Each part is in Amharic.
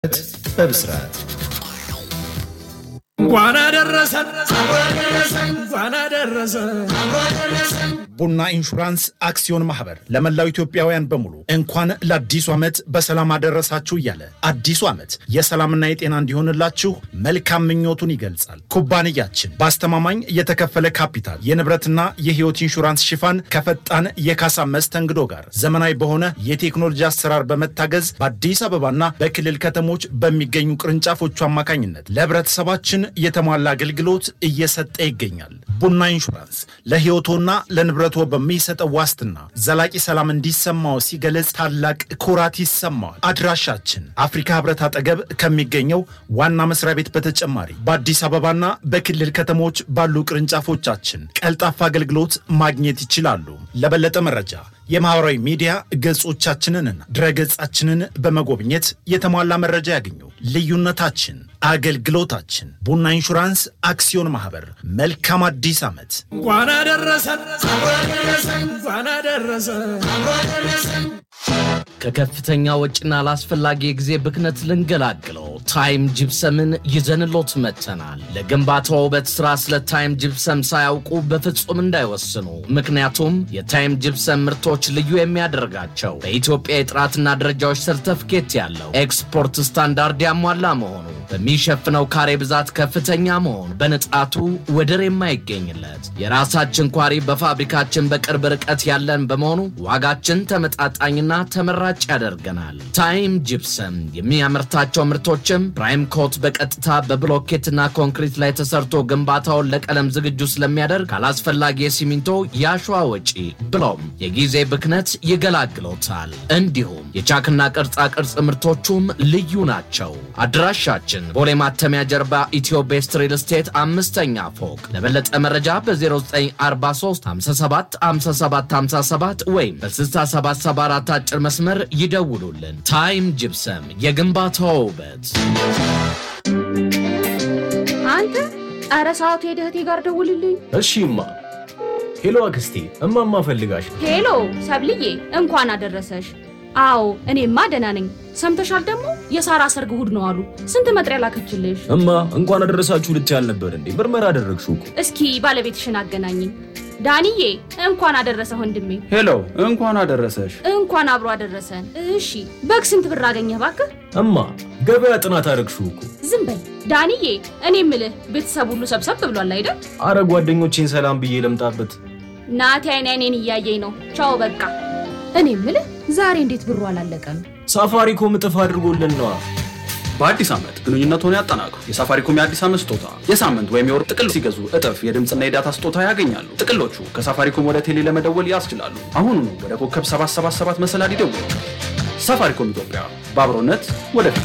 በብስራት እንኳን አደረሰን እንኳን አደረሰን። ቡና ኢንሹራንስ አክሲዮን ማህበር ለመላው ኢትዮጵያውያን በሙሉ እንኳን ለአዲሱ ዓመት በሰላም አደረሳችሁ እያለ አዲሱ ዓመት የሰላምና የጤና እንዲሆንላችሁ መልካም ምኞቱን ይገልጻል። ኩባንያችን በአስተማማኝ የተከፈለ ካፒታል የንብረትና የሕይወት ኢንሹራንስ ሽፋን ከፈጣን የካሳ መስተንግዶ ጋር ዘመናዊ በሆነ የቴክኖሎጂ አሰራር በመታገዝ በአዲስ አበባና በክልል ከተሞች በሚገኙ ቅርንጫፎቹ አማካኝነት ለህብረተሰባችን የተሟላ አገልግሎት እየሰጠ ይገኛል። ቡና ኢንሹራንስ ለሕይወቶና ለንብረቶ በሚሰጠው ዋስትና ዘላቂ ሰላም እንዲሰማው ሲገለጽ ታላቅ ኩራት ይሰማዋል። አድራሻችን አፍሪካ ህብረት አጠገብ ከሚገኘው ዋና መስሪያ ቤት በተጨማሪ በአዲስ አበባና በክልል ከተሞች ባሉ ቅርንጫፎቻችን ቀልጣፋ አገልግሎት ማግኘት ይችላሉ። ለበለጠ መረጃ የማህበራዊ ሚዲያ ገጾቻችንንና ድረገጻችንን በመጎብኘት የተሟላ መረጃ ያገኙ። ልዩነታችን አገልግሎታችን። ቡና ኢንሹራንስ አክሲዮን ማህበር። መልካም አዲስ ዓመት። እንኳን አደረሰን እንኳን አደረሰን። ከከፍተኛ ወጪና ላስፈላጊ የጊዜ ብክነት ልንገላግለው ታይም ጅፕሰምን ይዘንሎት መጥተናል። ለግንባታ ውበት ስራ ስለ ታይም ጅፕሰም ሳያውቁ በፍጹም እንዳይወስኑ። ምክንያቱም የታይም ጅፕሰም ምርቶች ልዩ የሚያደርጋቸው በኢትዮጵያ የጥራትና ደረጃዎች ሰርተፍኬት ያለው ኤክስፖርት ስታንዳርድ ያሟላ መሆኑ፣ በሚሸፍነው ካሬ ብዛት ከፍተኛ መሆኑ፣ በንጣቱ ወደር የማይገኝለት የራሳችን ኳሪ በፋብሪካችን በቅርብ ርቀት ያለን በመሆኑ ዋጋችን ተመጣጣኝና ተመራጭ ያደርገናል። ታይም ጅፕሰም የሚያመርታቸው ምርቶችም ፕራይም ኮት በቀጥታ በብሎኬትና ኮንክሪት ላይ ተሰርቶ ግንባታውን ለቀለም ዝግጁ ስለሚያደርግ ካላስፈላጊ የሲሚንቶ የአሸዋ ወጪ ብሎም የጊዜ ብክነት ይገላግሎታል። እንዲሁም የቻክና ቅርጻ ቅርጽ ምርቶቹም ልዩ ናቸው። አድራሻችን ቦሌ ማተሚያ ጀርባ ኢትዮ ቤስት ሪል ስቴት አምስተኛ ፎቅ። ለበለጠ መረጃ በ0943 57 57 57 ወይም በ6774 አጭር መስመር ይደውሉልን። ታይም ጅፕሰም የግንባታው ውበት። አንተ ኧረ ሰዓቱ ሄደህ እህቴ ጋር ደውልልኝ። እሺ እማ። ሄሎ አክስቴ፣ እማማ ፈልጋሽ። ሄሎ ሰብልዬ እንኳን አደረሰሽ። አዎ እኔማ ደህና ነኝ። ሰምተሻል ደግሞ የሳራ ሰርግ እሑድ ነው አሉ። ስንት መጥሪያ ላከችልሽ? እማ እንኳን አደረሳችሁ ልት ያልነበር እንዴ? ምርመራ አደረግሽው እኮ። እስኪ ባለቤትሽን አገናኝኝ። ዳንዬ እንኳን አደረሰ ወንድሜ። ሄሎ እንኳን አደረሰሽ። እንኳን አብሮ አደረሰን። እሺ በግ ስንት ብር አገኘህ ባክህ? እማ ገበያ ጥናት አደረግሽው እኮ። ዝም በል ዳንዬ። እኔ ምልህ ቤተሰብ ሁሉ ሰብሰብ ብሏል አይደል? አረ ጓደኞቼን ሰላም ብዬ ለምጣበት። ናቲ አይን አይኔን እያየኝ ነው። ቻው በቃ። እኔ ምልህ ዛሬ እንዴት ብሩ አላለቀም? ሳፋሪኮም እጥፍ አድርጎልን ነዋ። በአዲስ ዓመት ግንኙነትዎን ያጠናክሩ። የሳፋሪኮም የአዲስ ዓመት ስጦታ የሳምንት ወይም የወር ጥቅል ሲገዙ እጥፍ የድምፅና የዳታ ስጦታ ያገኛሉ። ጥቅሎቹ ከሳፋሪኮም ወደ ቴሌ ለመደወል ያስችላሉ። አሁኑኑ ወደ ኮከብ 777 መሰላል ይደውሉ። ሳፋሪኮም ኢትዮጵያ በአብሮነት ወደፊት።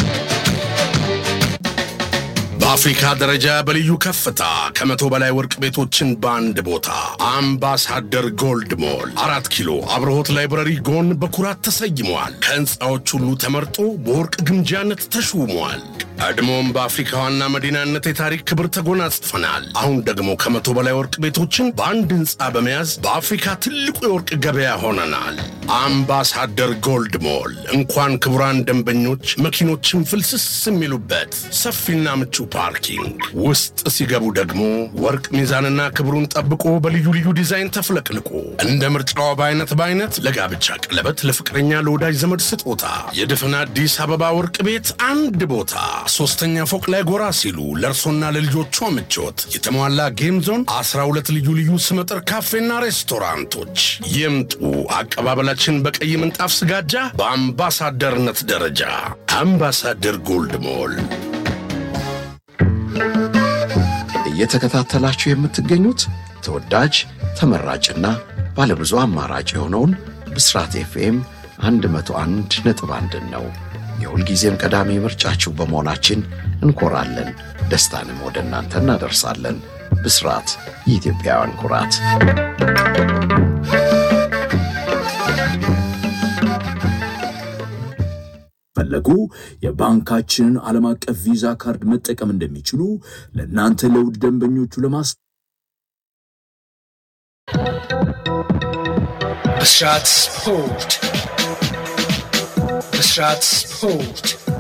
በአፍሪካ ደረጃ በልዩ ከፍታ ከመቶ በላይ ወርቅ ቤቶችን በአንድ ቦታ አምባሳደር ጎልድ ሞል አራት ኪሎ አብርሆት ላይብረሪ ጎን በኩራት ተሰይሟል። ከህንፃዎች ሁሉ ተመርጦ በወርቅ ግምጃነት ተሹሟል። ቀድሞም በአፍሪካ ዋና መዲናነት የታሪክ ክብር ተጎናጽፈናል። አሁን ደግሞ ከመቶ በላይ ወርቅ ቤቶችን በአንድ ህንፃ በመያዝ በአፍሪካ ትልቁ የወርቅ ገበያ ሆነናል። አምባሳደር ጎልድ ሞል እንኳን ክቡራን ደንበኞች መኪኖችን ፍልስስ የሚሉበት ሰፊና ምቹ ፓርኪንግ፣ ውስጥ ሲገቡ ደግሞ ወርቅ ሚዛንና ክብሩን ጠብቆ በልዩ ልዩ ዲዛይን ተፍለቅልቆ እንደ ምርጫው በአይነት በአይነት ለጋብቻ ቀለበት፣ ለፍቅረኛ፣ ለወዳጅ ዘመድ ስጦታ የድፍን አዲስ አበባ ወርቅ ቤት አንድ ቦታ ሶስተኛ ፎቅ ላይ ጎራ ሲሉ ለእርሶና ለልጆቿ ምቾት የተሟላ ጌም ዞን፣ 12 ልዩ ልዩ ስመጥር ካፌና ሬስቶራንቶች ይምጡ። አቀባበላችን በቀይ ምንጣፍ ስጋጃ በአምባሳደርነት ደረጃ አምባሳደር ጎልድ ሞል። እየተከታተላችሁ የምትገኙት ተወዳጅ ተመራጭና ባለብዙ አማራጭ የሆነውን ብስራት ኤፍኤም 101 ነጥብ አንድን ነው። የሁልጊዜም ቀዳሚ ምርጫችሁ በመሆናችን እንኮራለን። ደስታንም ወደ እናንተ እናደርሳለን። ብስራት የኢትዮጵያውያን ኩራት። ፈለጉ የባንካችንን ዓለም አቀፍ ቪዛ ካርድ መጠቀም እንደሚችሉ ለእናንተ ለውድ ደንበኞቹ ለማስ ብስራት ስፖርት ብስራት ስፖርት